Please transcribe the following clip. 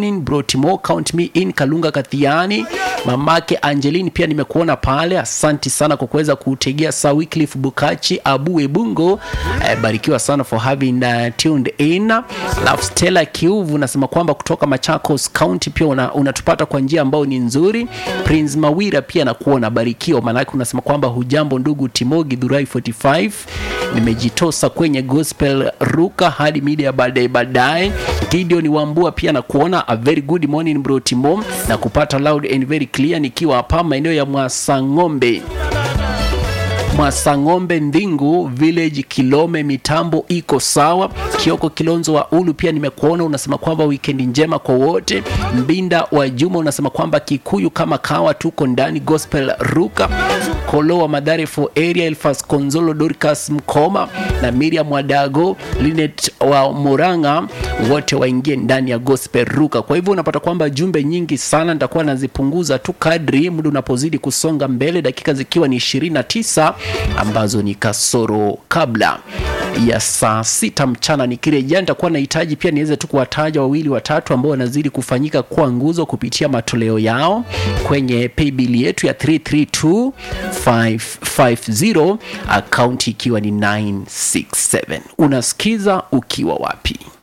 morning brotimo count me in kalunga kathiani mamake angelini pia nimekuona pale asanti sana kwa kuweza kutegea saa wycliffe bukachi abu ebungo eh, barikiwa sana for having uh, tuned in alafu stella kiuvu nasema kwamba kutoka machakos county pia una- unatupata kwa njia ambayo ni nzuri prince mawira pia nakuona barikiwa maanake unasema kwamba hujambo ndugu timogi dhurai 45 nimejitosa kwenye gospel ruka hadi mida ya baadaye baadaye gideon wambua pia na kuona a very good morning bro timo na kupata loud and very clear nikiwa hapa maeneo ya mwasang'ombe Mwasang'ombe Ndingu Village Kilome, mitambo iko sawa. Kioko Kilonzo wa Ulu pia nimekuona, unasema kwamba wikendi njema kwa wote. Mbinda wa Juma unasema kwamba Kikuyu kama kawa, tuko ndani gospel ruka. Kolo wa Madhare for area, Elfas Konzolo, Dorcas Mkoma na Miriam Wadago, Linet wa Muranga, wote waingie ndani ya gospel ruka. Kwa hivyo unapata kwamba jumbe nyingi sana nitakuwa nazipunguza tu kadri muda unapozidi kusonga mbele, dakika zikiwa ni 29 ambazo ni kasoro kabla ya saa sita mchana. Nikirejea nitakuwa nahitaji pia niweze tu kuwataja wawili watatu ambao wanazidi kufanyika kuwa nguzo kupitia matoleo yao kwenye paybill yetu ya 332550 akaunti ikiwa ni 967. Unasikiza ukiwa wapi?